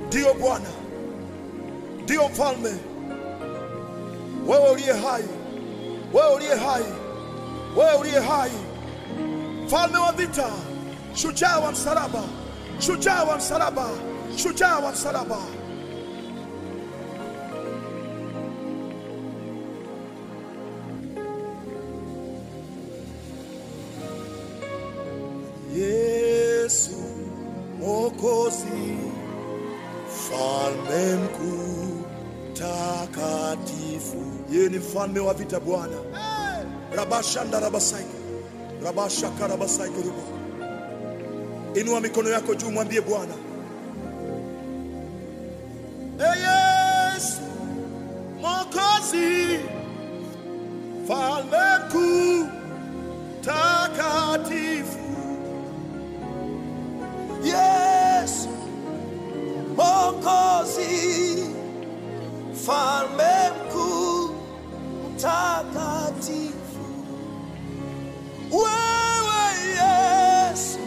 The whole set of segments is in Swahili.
Ndiyo Bwana, ndiyo mfalme, wewe uliye hai, wewe uliye hai, wewe uliye hai, mfalme wa vita, shujaa wa msalaba, shujaa wa msalaba, shujaa wa msalaba. Yesu Mwokozi, mfalme mkuu takatifu, yeye ni mfalme wa vita Bwana. rabashanda rabasaiko rabashaka rabasaiko rubo. Inua mikono yako juu, mwambie Bwana, Ee Yesu Mwokozi, mfalme mkuu takatifu Yesu Mwokozi, mfalme mkuu mtakatifu, wewe Yesu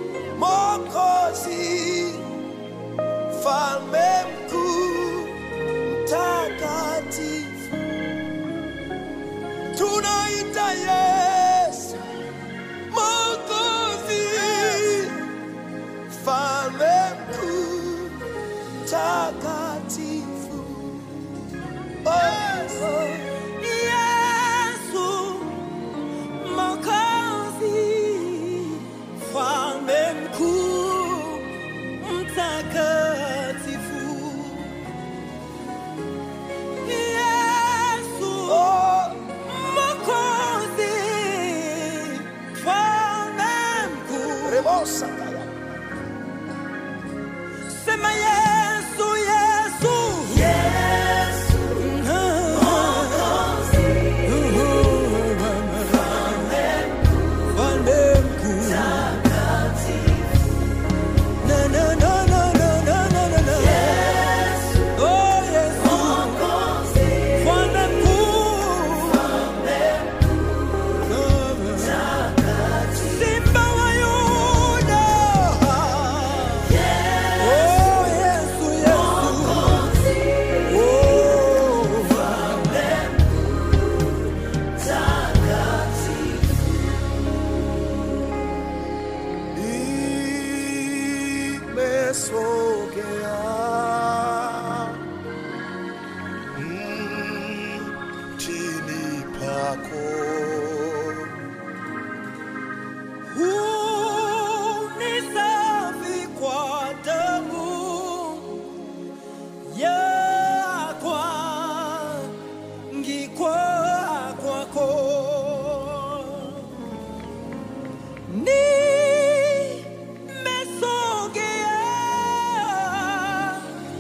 Mwokozi, mfalme mkuu mtakatifu, tunaita Yesu Mwokozi mfalme mkuu takatifu. Oh, oh. Yesu Mwokozi, mfalme mkuu mtakatifu. Yesu Oh, Mwokozi, mfalme mkuu. Rebosa kaya. Sema Yesu, Yesu. Mfalme mkuu. Na, na, na, na, na, na, na, na, na. Oh, Yesu. Mfalme mkuu. Simba wa Yuda. Oh, Yesu, Yesu. Oh. nimesogea mtini pako Huu ni safi kwa damu yakwa ngikwa kwako nimesogea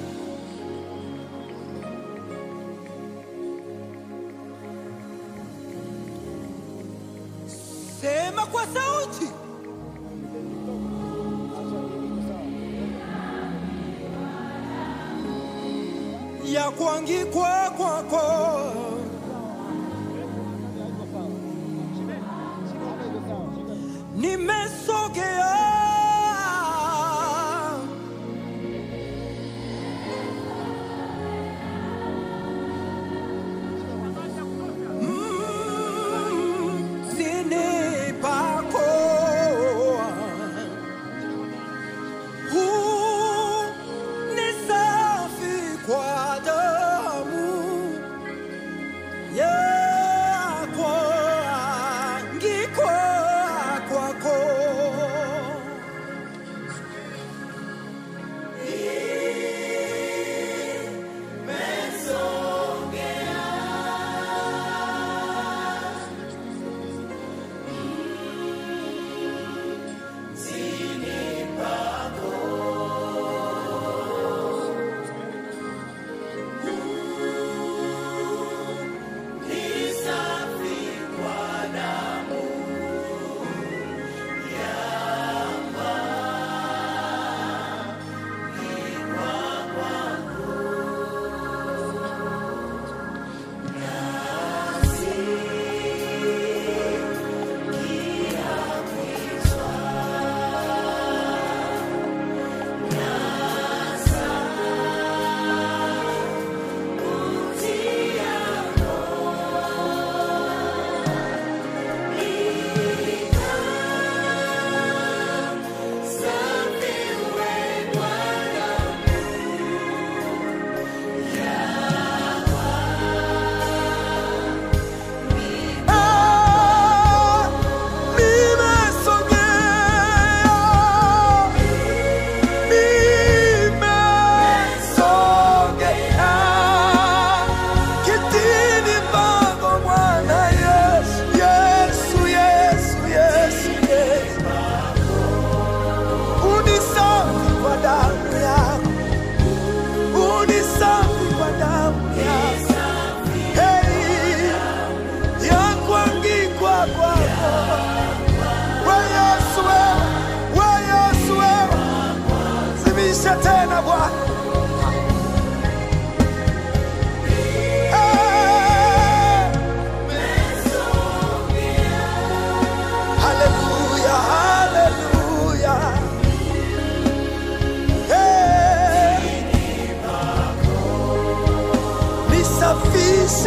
sema kwa sauti ya kuangikwa kwako nimesogea Mm, sini pako huu ni safi kwa damu yako angikwa kwako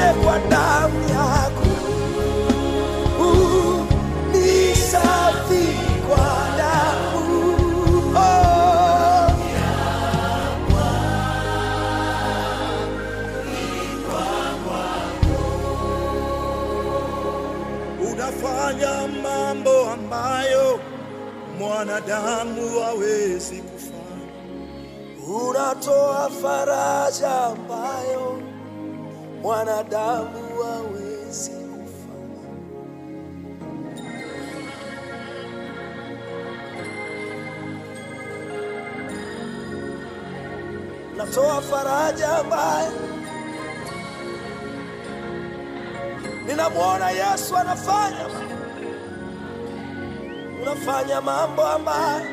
Nioshe kwa damu yako, Uh, ni safi kwa damu oh. unafanya mambo ambayo mwanadamu hawezi kufanya. Unatoa faraja ambayo mwanadamu hawezi kufanya. Unatoa faraja ambayo ninamwona Yesu anafanya. Unafanya mambo ambayo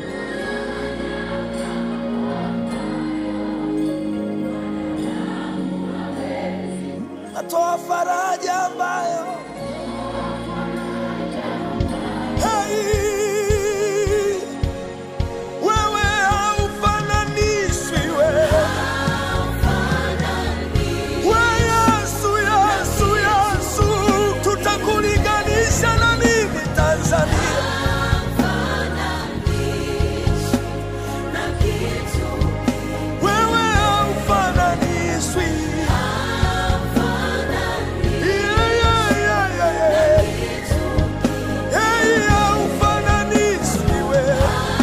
natoa faraja ambayo Hey, wewe haufananishwi wewe. We Yesu, Yesu, Yesu, tutakulinganisha na nini Tanzania? Wewe haufananishwi. Yeah, yeah, yeah, yeah, yeah. Hey, haufananishwi wewe.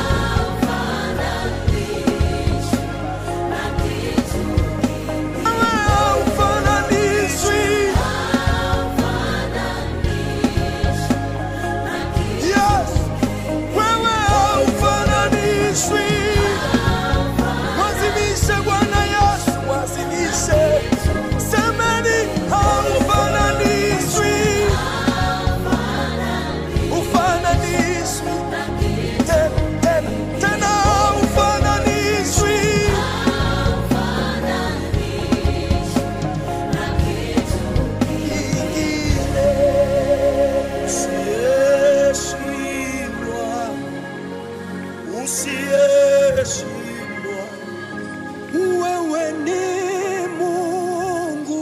Wewe haufananishwi. Yes, wewe haufananishwi. Mwazimishe Bwana Yesu, mwazimishe. Semeni haufananishwi. Ufananishwi. Tena, tena, tena haufananishwi. Kingine. Usiyeshindwa, usiyeshindwa, Wewe ni Mungu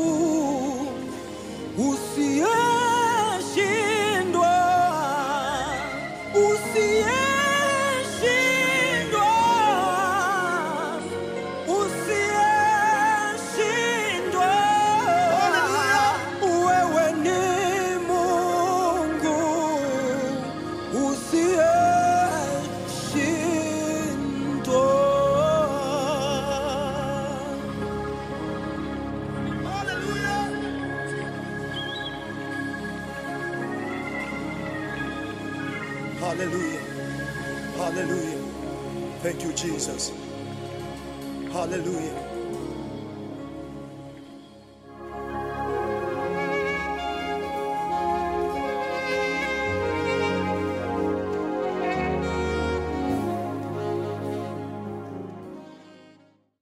usiyeshindwa, usiyeshindwa, usiyeshindwa. Wewe ni Mungu usiyeshindwa. Hallelujah. Hallelujah. Thank you, Jesus. Hallelujah.